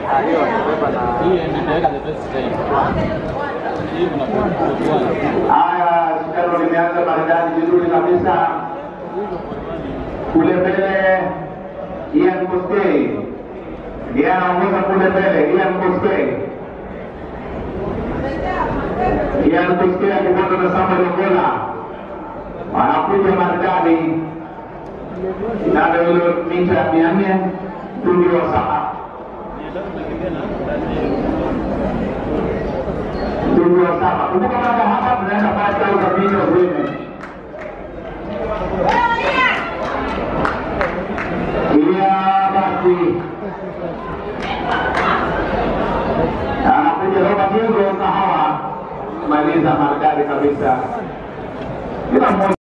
Haya, shindano limeanza maridadi vizuri kabisa. Kule mbele Ian Koskei ndiye anaongoza kule mbele, Ian Koskei. Ian Koskei akifuatwa na Samuel Ogola, wanakuja maridadi shindano hilo mita mia nne mtungi wa saba mtungi wa saba. Kumbuka baada ya hapa mnaenda pale au kabini wa women Iya basi anakuja Robert Hugo Kahawa maliza maridadi kabisa, kila mmoja